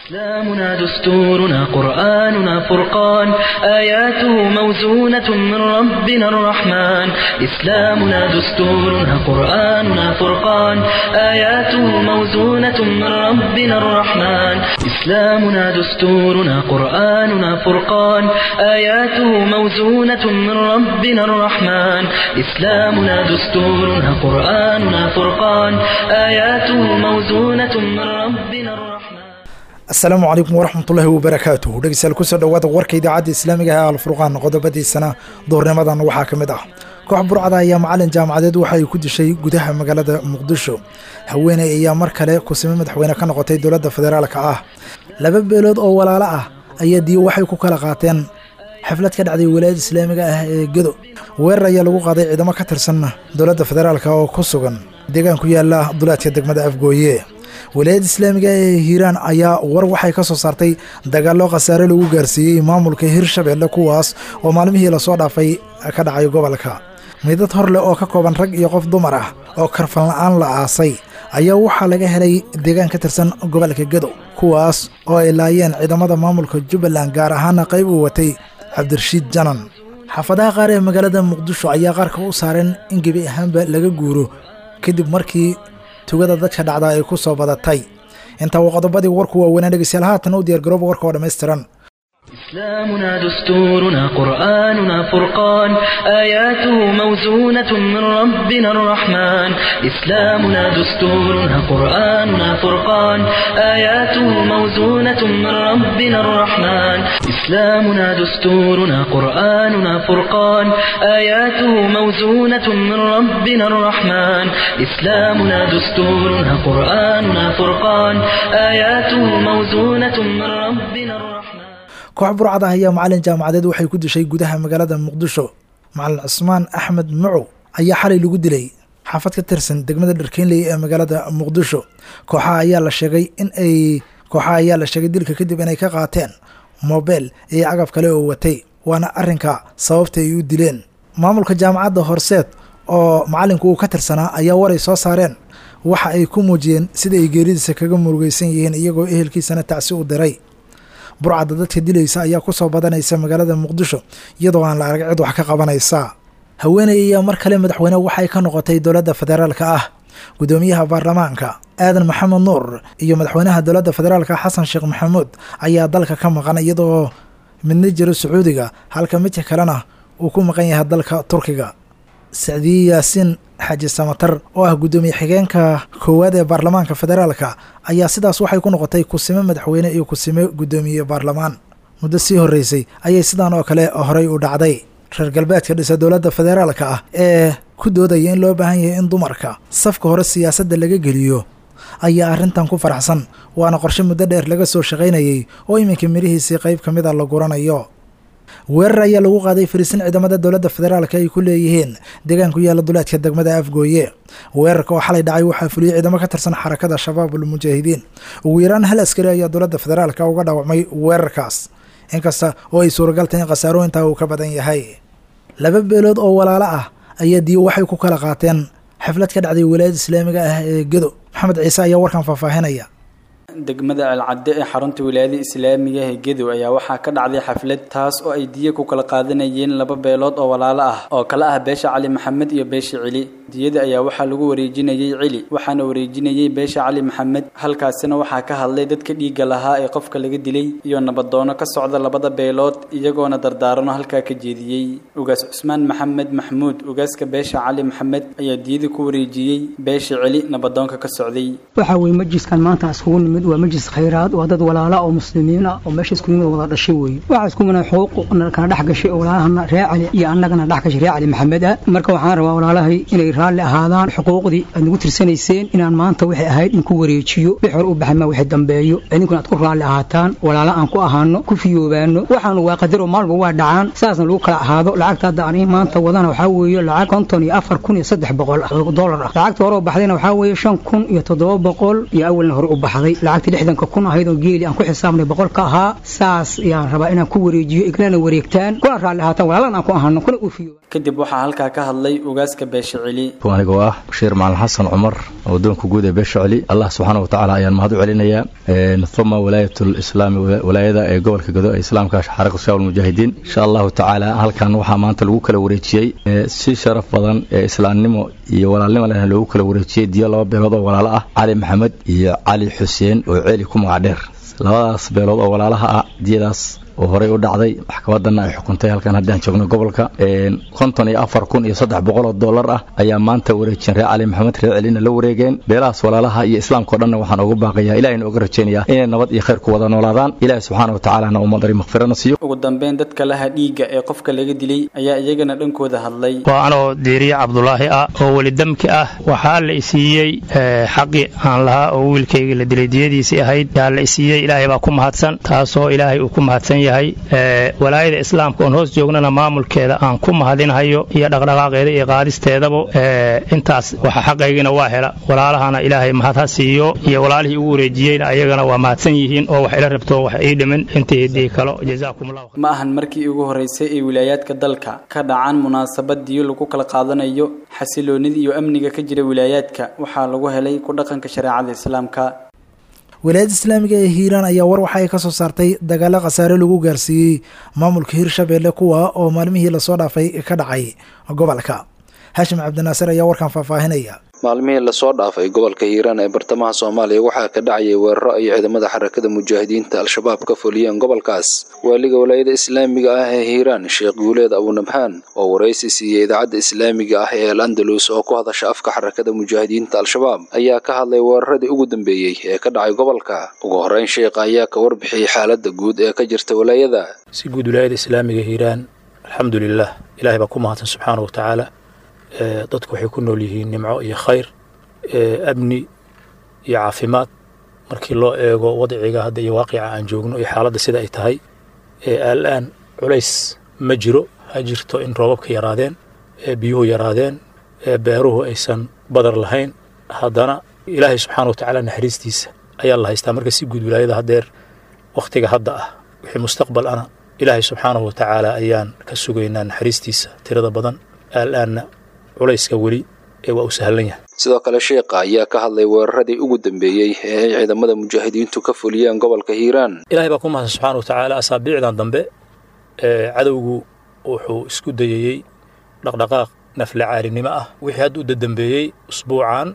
إسلامنا دستورنا قرآننا فرقان آياته موزونة من ربنا الرحمن إسلامنا دستورنا قرآننا فرقان آياته موزونة من ربنا الرحمن إسلامنا دستورنا قرآننا فرقان آياته موزونة من ربنا الرحمن إسلامنا دستورنا قرآننا فرقان آياته موزونة من ربنا الرحمن asalaamu calaykum waraxmatullaahi wabarakaatuh dhegeystayaal kusoo dhowaada warka idaacadda islaamiga ah alfurqaan qodobadiisana doornimadan waxaa ka mid ah koox burcada ayaa macalin jaamacadeed waxa ay ku dishay gudaha magaalada muqdisho haweeney ayaa mar kale kusime madaxweyne ka noqotay dowladda federaalka ah laba beelood oo walaalo ah ayaa diyo waxay ku kala qaateen xaflad ka dhacday walaayada islaamiga ah ee gedo weerar ayaa lagu qaaday ciidamo ka tirsan dowladda federaalka oo ku sugan deegaan ku yaala duleedka degmada afgooye walaayadda islaamiga ee hiiraan ayaa war waxay ka soo saartay dagaallo khasaare lagu gaarsiiyey maamulka hirshabelle kuwaas oo maalmihii lasoo dhaafay ka dhacay gobolka midad hor leh oo ka kooban rag iyo qof dumar ah oo karfan la-aan la aasay ayaa waxaa laga helay deegaan ka tirsan gobolka gedo kuwaas oo ay laayeen ciidamada maamulka jubbaland gaar ahaana qayb uu watay cabdirashiid janan xaafadaha qaar ee magaalada muqdisho ayaa qaarka u saareen in gebi ahaanba laga guuro kadib markii tugada dadka dhacda ay ku soo badatay intaa waa qodobadii warku waaweynaa dhegeystayaal haatan u diyaargarooba warka oo dhammaystiran إسلامنا دستورنا قرآننا فرقان آياته موزونة من ربنا الرحمن إسلامنا دستورنا قرآننا فرقان آياته موزونة من ربنا الرحمن إسلامنا دستورنا قرآننا فرقان آياته موزونة من ربنا الرحمن إسلامنا دستورنا قرآننا فرقان آياته موزونة من ربنا الرحمن koox burcada ayaa macalin jaamacadeed waxay ku dishay gudaha magaalada muqdisho macalin cusmaan axmed macow ayaa xalay lagu dilay xaafad ka tirsan degmada dharkeenley ee magaalada muqdisho kooxaha ayaa la sheegay in ay kooxaha ayaa la sheegay dilka kadib inay ka qaateen mobel iyo cagab kale oo watay waana arrinka sababta ay u dileen maamulka jaamacadda horseed oo macalinku uu ka tirsanaa ayaa waray soo saareen waxa ay ku muujiyeen sida ay geeridiisa kaga murugeysan yihiin iyagoo ehelkiisana tacsi u diray burcadda dadka dilaysa ayaa ku soo badanaysa magaalada muqdisho iyadoo aan la arag cid wax ka qabanaysa haweeney ayaa mar kale madaxweyne waxay ka noqotay dowladda federaalka ah guddoomiyaha baarlamaanka aadan maxamed nuur iyo madaxweynaha dowladda federaalka xasan sheekh maxamuud ayaa dalka ka maqan iyadoo midna jiro sacuudiga halka midka kalena uu ku maqan yahay dalka turkiga sacdiye yaasiin xaaji samatar oo ah guddoomiye xigeenka koowaad ee baarlamaanka federaalka ayaa sidaas waxay ku noqotay kusime madaxweyne iyo kusime guddoomiye baarlamaan muddo sii horreysay ayay sidaan oo kale horey u dhacday reer galbeedka dhisa dowladda federaalka ah ee ku doodaya in loo baahan yahay in dumarka safka hore siyaasadda laga geliyo ayaa arrintan ku faraxsan waana qorshe muddo dheer laga soo shaqaynayey oo iminka mirihiisii qayb ka mid a la guranayo weerar ayaa lagu qaaday fariisin ciidamada dowladda federaalka ay ku leeyihiin deegaan ku yaala duleedka degmada afgooye weerarka oo xalay dhacay waxaa fuliyey ciidamo ka tirsan xarakada shabaabul mujaahidiin ugu yaraan hal askari ayaa dowladda federaalka uga dhaawacmay weerarkaas inkasta oo ay suuragal tahay in khasaarooyintaa uu ka badan yahay laba beelood oo walaalo ah ayaa diyo waxay ku kala qaateen xaflad ka dhacday walaayada islaamiga ah ee gedo maxamed ciise ayaa warkan faahfaahinaya degmada alcadde ee xarunta wilaayada islaamiga ee gedow ayaa waxaa ka dhacday xaflad taas oo ay diye ku kala qaadanayeen laba beelood oo walaalo ah oo kala ah beesha cali maxamed iyo beesha cili diyada ayaa waxaa lagu wareejinayey cili waxaana wareejinayey beesha cali maxamed halkaasina waxaa ka hadlay dadka dhiigga lahaa ee qofka laga dilay iyo nabadoono ka socda labada beelood iyagoona dardaarano halkaa ka jeediyey ugaas cusmaan maxamed maxmuud ugaaska beesha cali maxamed ayaa diyada ku wareejiyey beesha cili nabadoonka ka socday waxa weye majliskan maanta iskugu nimid waa majlis khayraad waa dad walaala oo muslimiin ah oo meesha isku nimid wada dhashay weeye waxaa isku mana xuquuqna kala dhex gashay oo walaalahana ree cali iyo annagana dhex gashay ree cali maxamed ah marka waxaan rabaa walaalahay inay raalli ahaadaan xuquuqdii aad nagu tirsanayseen inaan maanta waxay ahayd in ku wareejiyo wix hore u baxay ma wixii dambeeyo idinkuna aad ku raalli ahaataan walaala aan ku ahaano ku fiyoobaano waxaanu waa qadaro maalba waa dhacaan saasna lagu kala ahaado lacagta hadda aan maanta wadana waxaa weeye lacag konton iyo afar kun iyo saddex boqol dollar ah lacagta hore u baxdayna waxaa weeye shan kun iyo toddoba boqol iyo awalna hore u baxday lacagtii lixdanka kun ahayd oo geeli aan ku xisaabnay boqolka ahaa saas ayaan rabaa inaan ku wareejiyo iglana wareegtaan kuna raalli ahaataan walaalan aan ku ahano kuna uufiyo kadib waxaa halkaa ka hadlay ugaaska beesha celi anigoo ah bashiir macalin xasan cumar wadoonka guud ee beesha celi allah subxaana wa tacaala ayaan mahad u celinayaa uma walaayatul-islaami walaayada ee gobolka gado ee islaamka xaraka shaab almujaahidiin insha allahu tacaala halkan waxaa maanta lagu kala wareejiyey si sharaf badan ee islaamnimo iyo walaalnimo lehna loogu kala wareejiyey diyo laba beelood oo walaalo ah cali maxamed iyo cali xuseen oo ceeli ku magac dheer labadaas beelood oo walaalaha ah diyadaas oo horey u dhacday maxkamadanna ay xukuntay halkan haddaan joogno gobolka konton iyo afar kun iyo saddex boqol oo dollar ah ayaa maanta wareejiyeen reer cali maxamed reer celina la wareegeen beelahaas walaalaha iyo islaamkao dhanna waxaan ugu baaqayaa ilahayna uga rajaynayaa inay nabad iyo khayr ku wada noolaadaan ilaahi subxaana wa tacaalana uu madari makfirana siiyo ugu dambeyn dadka laha dhiigga ee qofka laga dilay ayaa iyagana dhankooda hadlay waa anoo diiriye cabdulaahi ah oo weli damki ah waxaa la isiiyey xaqi aan lahaa oo wiilkayga la dilay diyadiisii ahayd yaa la isiiyey ilaahay baa ku mahadsan taasoo ilaahay uu ku mahadsan yahay walaayada islaamka oon hoos joognana maamulkeeda aan ku mahadinhayo iyo dhaqdhaqaaqeeda iyo qaadisteedaba intaas waxa xaqaygina waa hela walaalahana ilaahay mahad ha siiyo iyo walaalihii ugu wareejiyeyna ayagana waa mahadsan yihiin oo wax ila rabto wax ii dhimin intii hiddii kalo jazaakumullahu ma ahan markii ugu horeysay ee wilaayaadka dalka ka dhacaan munaasabad diyo lagu kala qaadanayo xasiloonida iyo amniga ka jira wilaayaadka waxaa lagu helay ku dhaqanka shareecada islaamka wilaayadda islaamiga ee hiiraan ayaa war waxa ay ka soo saartay dagaalo khasaare lagu gaarsiiyey maamulka hirshabeelle kuwa oo maalmihii lasoo dhaafay ka dhacay gobolka haashim cabdinaasir ayaa warkan faahfaahinaya maalmihii lasoo dhaafay gobolka hiiraan ee bartamaha soomaaliya waxaa ka dhacayay weeraro ay ciidamada xarakada mujaahidiinta al-shabaab ka fuliyeen gobolkaas waaliga walaayada islaamiga ah ee hiiraan sheekh guuleed abunabhaan oo waraysi siiyey idaacadda islaamiga ah ee al andalus oo ku hadasha afka xarakada mujaahidiinta al-shabaab ayaa ka hadlay weeraradii ugu dambeeyey ee ka dhacay gobolka ugu horeyn sheekha ayaa ka warbixiyey xaaladda guud ee ka jirta walaayada si guud walaayada islaamiga hiiraan alxamdulilah ilahay baa ku mahadsan subxaana wa tacaala dadku waxay ku nool yihiin nimco iyo khayr amni iyo caafimaad markii loo eego wadciga hadda iyo waaqica aan joogno iyo xaaladda sida ay tahay al-aan culays ma jiro ha jirto in roobabka yaraadeen biyuhu yaraadeen beeruhu aysan badar lahayn haddana ilaahay subxaana wa tacaala naxariistiisa ayaa la haystaa marka si guud wilaayada haddeer wakhtiga hadda ah wixii mustaqbal ana ilaahay subxaanahu wa tacaala ayaan ka sugaynaa naxariistiisa tirada badan al-aanna culayska weli ee waa u sahlan yahay sidoo kale sheekha ayaa ka hadlay weeraradii ugu dambeeyey ee ay ciidamada mujaahidiintu ka fuliyeen gobolka hiiraan ilahay baa ku mahadsan subxaana wa tacaala asaabiicdan dambe ee cadowgu wuxuu isku dayayey dhaqdhaqaaq nafla caalinimo ah wixii hadda u dadambeeyey usbuucan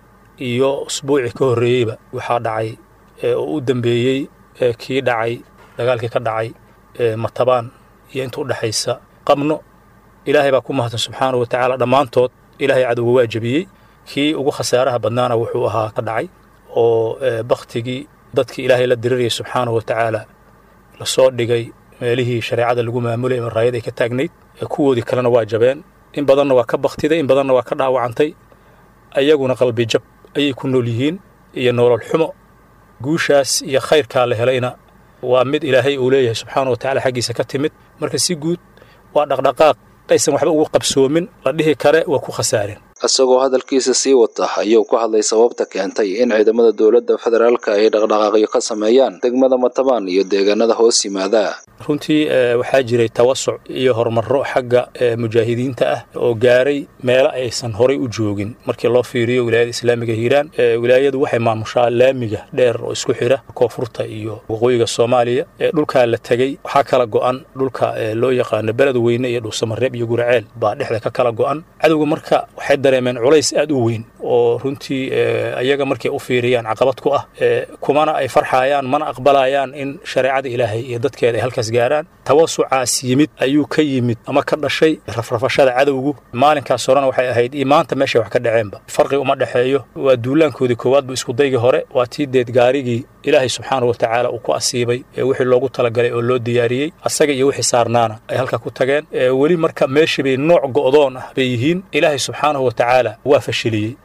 iyo usbuucii ka horreeyeyba waxaa dhacay oo u dambeeyey kii dhacay dagaalkii ka dhacay matabaan iyo inta u dhexaysa qabno ilaahay baa ku mahadsan subxaana wa tacaala dhammaantood ilaahay cadowga waa jebiyey kii ugu khasaaraha badnaana wuxuu ahaa ka dhacay oo baktigii dadkii ilaahay la dirirayay subxaana wa tacaala lasoo dhigay meelihii shareecada lagu maamulayay maraayad ay ka taagnayd kuwoodii kalena waa jabeen in badanna waa ka baktiday in badanna waa ka dhaawacantay ayaguna qalbi jab ayay ku nool yihiin iyo nolol xumo guushaas iyo khayrkaa la helayna waa mid ilaahay uu leeyahay subxaana wa tacala xaggiisa ka timid marka si guud waa dhaqdhaqaaq aysan waxba ugu qabsoomin la dhihi kare waa ku khasaareen isagoo hadalkiisa sii wata ayuu ku hadlay sababta keentay in ciidamada dowladda federaalka ay dhaqdhaqaaqyo ka sameeyaan degmada matabaan iyo deegaanada hoos yimaada runtii waxaa jiray tawasuc iyo horumarro xagga mujaahidiinta ah oo gaaray meelo aysan horay u joogin markii loo fiiriyo wilaayada islaamiga hiiraan wilaayadu waxay maamushaa laamiga dheer oo isku xidha koonfurta iyo waqooyiga soomaaliya dhulkaa la tegey waxaa kala go'an dhulka loo yaqaano beled weyne iyo dhuusamareeb iyo guraceel baa dhexda ka kala go'an cadowga marka waxay dareemeen culays aad u weyn oo runtii ayaga markay u fiiriyaan caqabad ku ah kumana ay farxayaan mana aqbalayaan in shareecada ilaahay iyo dadkeeda ay halkaas gaaraan tawasucaas yimid ayuu ka yimid ama ka dhashay rafrafashada cadowgu maalinkaas horena waxay ahayd iyo maanta meeshay wax ka dhaceenba farqi uma dhexeeyo waa duulaankoodii koowaad bu iskudaygii hore waa tii deed gaarigii ilaahay subxaana wa tacaala uu ku asiibay ee wixii loogu talagalay oo loo diyaariyey asaga iyo wixii saarnaana ay halka ku tageen weli marka meeshii bay nooc go'doon ah bay yihiin ilaahay subxaanahu wa tacaala waa fashiliyey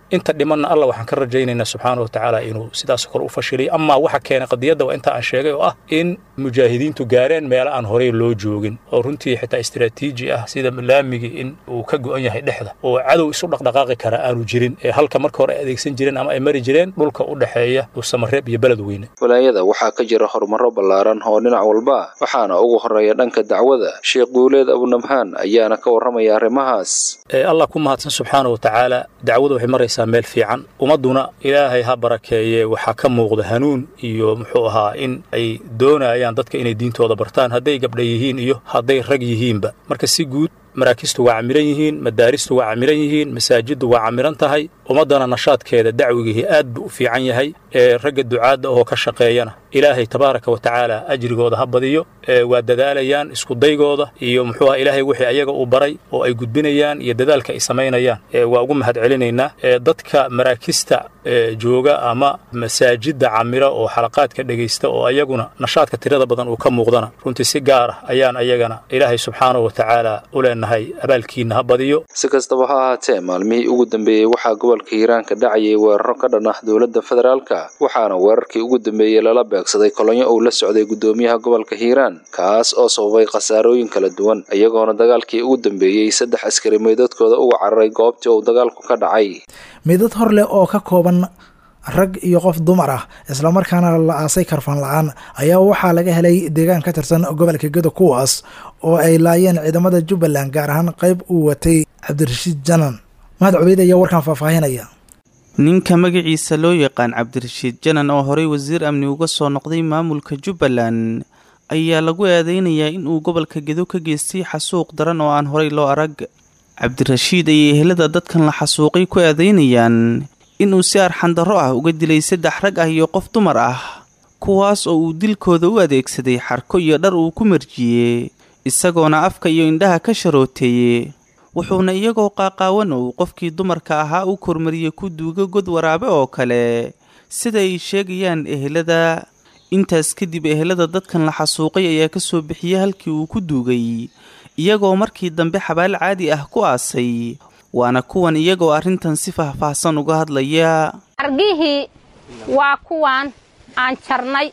inta dhimanna alla waxaan ka rajaynaynaa subxaana wa tacaala inuu sidaas kale u fashiliyo amaa waxa keenay qadiyadda waa inta aan sheegay oo ah in mujaahidiintu gaareen meelo aan horey loo joogin oo runtii xitaa istiraatiiji ah sida laamigii in uu ka go'an yahay dhexda oo cadow isu dhaqdhaqaaqi kara aanu jirin ee halka marka hore ay adeegsan jireen ama ay mari jireen dhulka u dhexeeya dhuusamareeb iyo beled weyne walaayada waxaa ka jira horumaro ballaaran oo dhinac walba waxaana ugu horeeya dhanka dacwada sheekh guuleed abunabhaan ayaana ka warramaya arrimahaas allah ku mahadsan subxaana wa tacaala dacwadu waxay maraysaa meel fiican ummadduna ilaahay ha barakeeye waxaa ka muuqda hanuun iyo muxuu ahaa in ay doonayaan dadka inay diintooda bartaan hadday gabdha yihiin iyo hadday rag yihiinba marka si guud maraakistu waa camiran yihiin madaaristu waa camiran yihiin masaajiddu waa camiran tahay ummaddana nashaadkeeda dacwigihii aad buu u fiican yahay ee ragga ducaadda oo ka shaqeeyana ilaahay tabaaraka wa tacaala ajrigooda ha badiyo waa dadaalayaan iskudaygooda iyo muxuu aha ilaahay wixii ayaga uu baray oo ay gudbinayaan iyo dadaalka ay samaynayaan waa ugu mahad celinaynaa dadka maraakista jooga ama masaajidda camira oo xalaqaadka dhegaysta oo ayaguna nashaadka tirada badan uu ka muuqdana runtii si gaar ah ayaan ayagana ilaahay subxaanahu wa tacaala u leenahay abaalkiinna ha badiyo si kastaba ha ahaatee maalmihii ugu dambeeyey waxaa gobolka hiiraan ka dhacayay weeraro ka dhan ah dowladda federaalka waxaana weerarkii ugu dambeeyey lala beegsaday kolonyo uu la socday guddoomiyaha gobolka hiiraan kaas oo sababay khasaarooyin kala duwan iyagoona dagaalkii ugu dambeeyey saddex askari meydadkooda uga cararay goobtii uu dagaalku ka dhacay meydad hor leh oo ka kooban rag iyo qof dumar ah islamarkaana la aasay karfan la-aan ayaa waxaa laga helay deegaan ka tirsan gobolka gedo kuwaas oo ay laayeen ciidamada jubbaland gaar ahaan qayb uu watay cabdirashiid janan mahad cubeyd ayaa warkan faahfaahinaya ninka magaciisa loo yaqaan cabdirashiid janan oo horey wasiir amni uga soo noqday maamulka jubbaland ayaa lagu eedeynayaa inuu gobolka gedo ka geystay xasuuq daran oo aan horey loo arag cabdirashiid ayay ehelada dadkan la xasuuqay ku eedeynayaan inuu si arxandarro ah uga dilay saddex rag ah iyo qof dumar ah kuwaas oo uu dilkooda u adeegsaday xarko iyo dhar uu ku marjiyey isagoona afka iyo indhaha ka sharooteeye wuxuuna iyagoo qaaqaawan oo uu qofkii dumarka ahaa u kormariyey ku duuga god waraabe oo kale sida ay sheegayaan ehelada intaas kadib ehelada dadkan la xasuuqay ayaa ka soo bixiyey halkii uu ku duugay iyagoo markii dambe xabaal caadi ah ku aasay waana kuwan iyagoo arrintan si faahfaahsan uga hadlaya xargihii waa kuwaan aan jarnay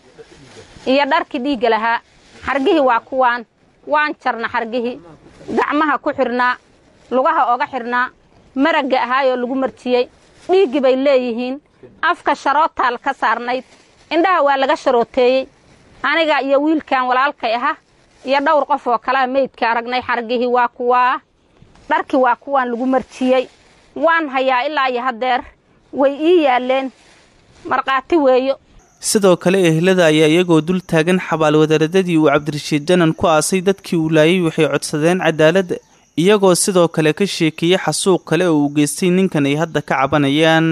iyo dharkii dhiigga lahaa xargihii waa kuwaan waan jarna xargihii gacmaha ku xidhnaa lugaha oga xidhnaa maragga ahaayoo lagu marjiyey dhiiggii bay leeyihiin afka sharootaal ka saarnayd indhaha waa laga sharooteeyey aniga iyo wiilkan walaalkay aha iyo dhowr qof oo kalea meydka aragnay xargihii waa kuwaa dharkii waa kuwaan lagu marjiyey waan hayaa ilaa iyo haddeer way ii yaalleen markhaati weeyo sidoo kale ehlada ayaa iyagoo dul taagan xabaal wadaaradadii uu cabdirashiid janan ku aasay dadkii uu laayay waxay codsadeen cadaalad iyagoo sidoo kale ka sheekeeyey xasuuq kale oo uu geystay ninkan ay hadda ka cabanayaan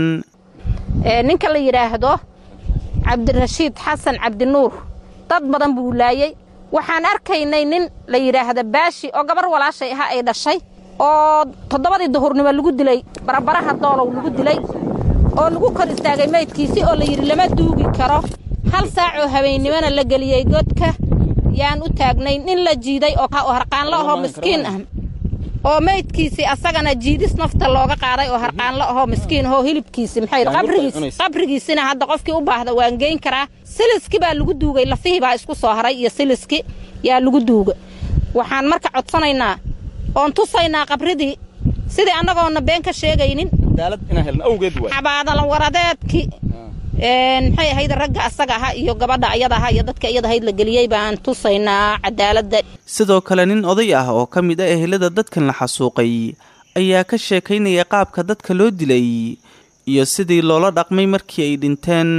ninka la yidhaahdo cabdirashiid xasan cabdinuur dad badan buu laayey waxaan arkaynay nin la yidhaahda baashi oo gabar walaashay ahaa ay dhashay oo toddobadii duhurnimo lagu dilay barabaraha doolow lagu dilay oo lagu kor istaagay maydkiisii oo la yidhi lama duugi karo hal saacoo habeennimona la geliyey godka yaan u taagnay nin la jiiday oo harqaanlo ahoo miskiin ah oo maydkiisii asagana jiidis nafta looga qaaday oo harqaanlo ahoo miskiin ahoo hilibkiisi maxay qabrigiis qabrigiisina hadda qofkii u baahda waan geyn karaa siliski baa lagu duugay lafihii baa isku soo haray iyo siliski yaa lagu duuga waxaan marka codsanaynaa oon tusaynaa qabridii sidii annagoona been ka sheegaynin xabaadalan waradeedkii maxay ahayd ragga asaga aha iyo gabadha ayada aha iyo dadka iyada ahayd la geliyey baan tusaynaa cadaaladda sidoo kale nin oday ah oo ka mid ah ehelada dadkan la xasuuqay ayaa ka sheekaynaya qaabka dadka loo dilay iyo sidii loola dhaqmay markii ay dhinteen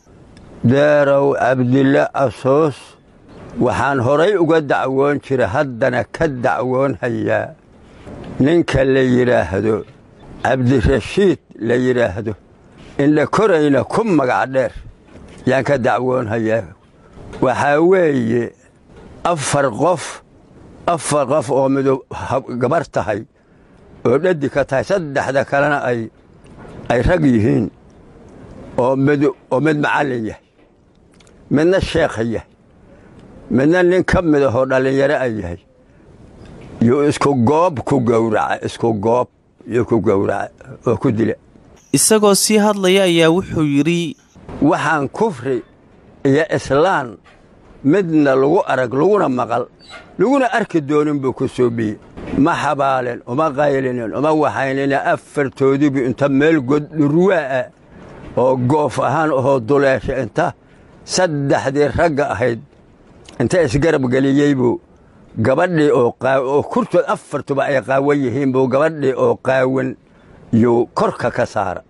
deerow cabdille asoos waxaan horay uga dacwoon jira haddana ka dacwoon hayaa ninka la yidhaahdo cabdirashiid la yidhaahdo indha korayna ku magac dheer yaan ka dacwoon hayaa waxaa weeye afar qof afar qof oo midu gabar tahay oo dhadi ka tahay saddexda kalena ay ay rag yihiin oo mid oo mid macallin yahay midna sheekha yahay midna nin ka mid ahoo dhallinyaro a yahay yuu isku goob ku gowraca isku goob yuu ku gowraca oo ku dila isagoo sii hadlaya ayaa wuxuu yidhi waxaan kufri iyo islaan midna lagu arag laguna maqal laguna arki doonin buu ku soobiyey ma xabaalin uma qaylinin uma waxaynina afartoodiibu inta meel god dhurwaa'a oo goof ahaan ahoo duleesha inta saddexdii ragga ahayd inta isgarab geliyey buu gabadhii oo kurtood afartuba ay qaawan yihiin buu gabadhii oo qaawan yuu korka ka saara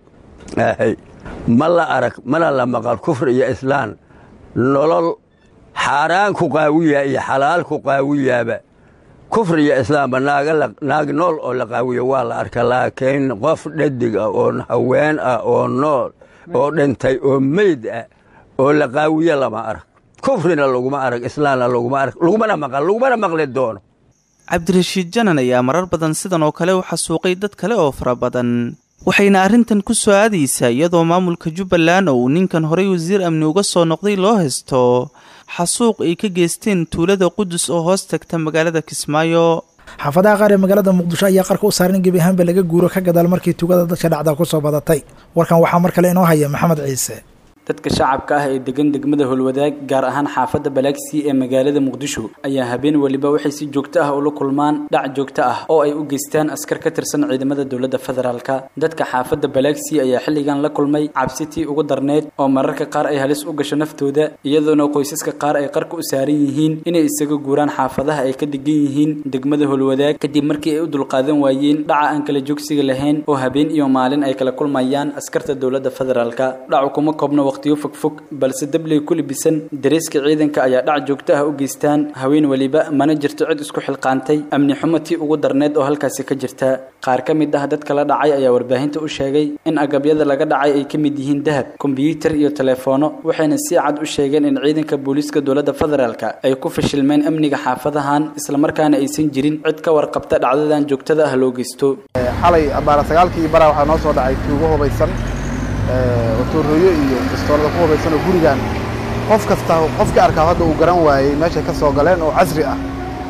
ma la arag mana la maqal kufri iyo islaan nolol xaaraan ku qaawiyaa iyo xalaal ku qaawiyaaba kufri iyo islaamba naag nool oo la qaawiyo waa la arka laakiin qof dhadig ah oo haween ah oo nool oo dhintay oo meyd ah oo la qaawiyo lama arag kufrina laguma arag islaamna laguma arag lagumana maqal lagumana maqli doono cabdirashiid janan ayaa marar badan sidan oo kale u xasuuqay dad kale oo fara badan waxayna arrintan ku soo aadaysaa iyadoo maamulka jubbaland oo uu ninkan horey wasiir amni uga soo noqday loo haysto xasuuq ay ka geysteen tuulada qudus oo hoos tagta magaalada kismaayo xaafadaha qaar ee magaalada muqdisho ayaa qarka u saaran in gebi ahaanba laga guuro ka gadaal markii tuugada dadka dhacda ku soo badatay warkan waxaa mar kale inoo haya maxamed ciise dadka shacabka ah ee degan degmada holwadaag gaar ahaan xaafadda balaagsii ee magaalada muqdisho ayaa habeen weliba waxay si joogto ah ula kulmaan dhac joogto ah oo ay u geystaan askar ka tirsan ciidamada dowladda federaalka dadka xaafadda balaagsii ayaa xilligan la kulmay cabsitii ugu darneyd oo mararka qaar ay halis u gasho naftooda iyadoona qoysaska qaar ay qarka u saaran yihiin inay isaga guuraan xaafadaha ay ka degan yihiin degmada holwadaag kadib markii ay u dulqaadan waayeen dhaca aan kala joogsiga lahayn oo habeen iyo maalin ay kala kulmayaan askarta dowladda federaalka dhacu kuma koobna waqtiyo fogfog balse dabley ku libisan dareeska ciidanka ayaa dhac joogto ah u geystaan haween weliba mana jirto cid isku xilqaantay amni xumo tii ugu darneed oo halkaasi ka jirta qaar ka mid ah dadka la dhacay ayaa warbaahinta u sheegay in agabyada laga dhacay ay ka mid yihiin dahab kombiyuutar iyo teleefoono waxayna si cad u sheegeen in ciidanka booliiska dowladda federaalka ay ku fashilmeen amniga xaafadahan islamarkaana aysan jirin cid ka warqabta dhacdadan joogtada ah loo geysto xalay abaara sagaalkii bara waxaa noo soo dhacay tuugo hubaysan otoorooyo iyo bistoolada ku hubaysan oo gurigan qof kasta qofkii arkaa hadda uu garan waayey meeshay ka soo galeen oo casri ah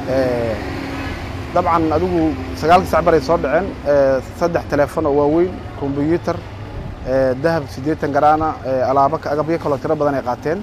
dabcan adigu sagaalkii sac baray soo dhaceen saddex teleefon oo waaweyn kombyuutar dahab siddeetan garaana alaabo agabyo kaloo tiro badan ay qaateen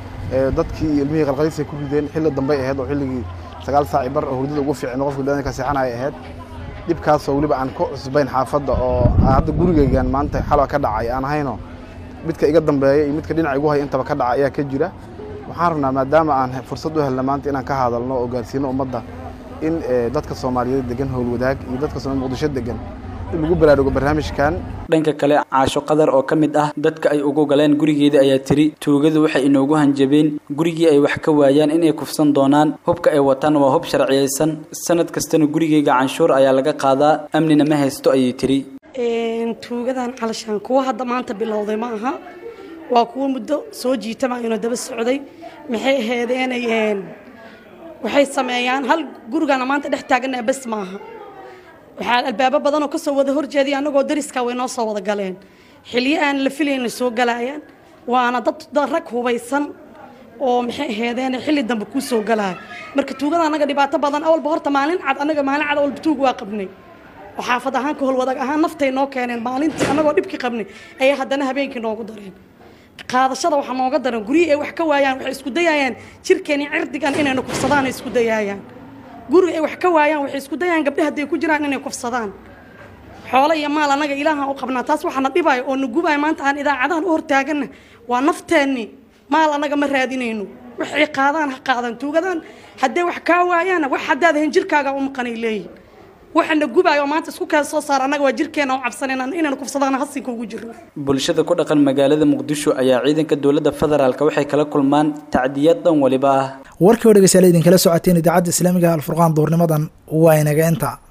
dadkii ilmihii qalqaliisay ku rideen xilli dambey ahayd oo xilligii sagaal saaci bar oo hurdada ugu fiicin qofka biniadamka seexanaya ahayd dhibkaasoo weliba aan ku cusbayn xaafadda oo hadda gurigaygan maanta xalwa ka dhacay aan ahayno midka iga dambeeya iyo midka dhinaca igu haya intaba ka dhaca ayaa ka jira waxaan rabnaa maadaama aan fursad u helna maanta inaan ka hadalno oo gaarsiino ummadda in dadka soomaaliyeed degan howlwadaag iyo dadka soomali muqdisho degan in lagu baraarugo barnaamijkan dhanka kale caasho qadar oo ka mid ah dadka ay ugu galeen gurigeeda ayaa tiri tuugadu waxay inoogu hanjabeen gurigii ay wax ka waayaan inay kufsan doonaan hubka ay wataan waa hub sharciyeysan sanad kastana gurigeyga canshuur ayaa laga qaadaa amnina ma haysto ayay tiri tuugadan calashaan kuwa hadda maanta bilowday ma aha waa kuwa muddo soo jiitama inoo daba socday maxay aheedeenay waxay sameeyaan hal gurigana maanta dhex taagana bes maaha waxaa albaabo badanoo kasoo wada horjeediya annagoo dariska way noo soo wada galeen xilyo aan la filayna soo galayaan waana dad rag hubaysan oo maxay aheedeen xilli dambe kuu soo galaya marka tuugada annaga dhibaato badan awalba horta maalin cad annaga maalin cad awalba tuug waa qabnay oo xaafad ahaan ka holwadaag ahaan naftay noo keeneen maalintii annagoo dhibkii qabnay ayaa haddana habeenkii noogu dareen qaadashada waxaa nooga daran guryihii ay wax ka waayaan waxay isku dayayaan jirkeeni cirdigan inayna kufsadaan ay isku dayaayaan guriga ay wax ka waayaan waxay isku dayayaan gabdhaha hadday ku jiraan inay kufsadaan xoolo iyo maal annaga ilaahaan u qabnaa taas waxaana dhibaayo oo na gubaayo maanta aan idaacadahan u hortaaganna waa nafteenni maal annaga ma raadinayno waxay qaadaan ha qaadan tuugadaan hadday wax kaa waayaana wax haddaad ahayn jirkaaga u maqanay leeyihin waxana gubaayo oo maanta isku kala soo saar annaga waa jirkeena u cabsanayna inayna kufsadaan hasinka ugu jirno bulshada ku dhaqan magaalada muqdisho ayaa ciidanka dowladda federaalk waxay kala kulmaan tacdiyad dhan waliba ah warkii oo dhegeystayaal idinkala socoteen idaacadda islaamiga alfurqaan duurnimadan waa inaga inta